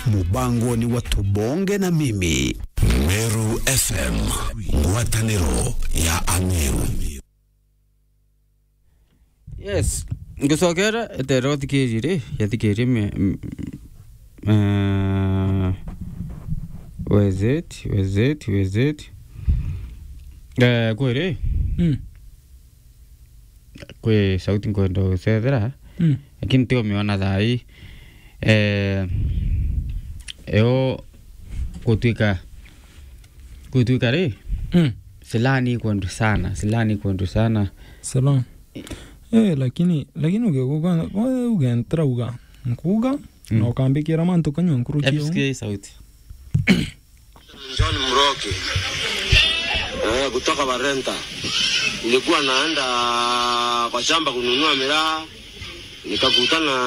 mubango ni wa tubonge na mimi Meru FM, ngwatanĩro ya Ameru. yes ngicokera etera uthikirie ri yathikirie me m- uh, wezet wezet wezet eh kwiri Mm. kwi sauti nkwenda gucethera Mm. lakini tigo miona thai eh eo gutwika gutwika ri Mm. silani kwendu sana silani kwendu sana Salam. Eh, lakini lakini ugekuga wewe ugentera uga nkuga Mm. na ukambikira mantu kanywa nkuru kio Epsikie sauti John Mroki eh, kutoka Barenta. Nilikuwa naenda kwa shamba kununua miraa nikakutana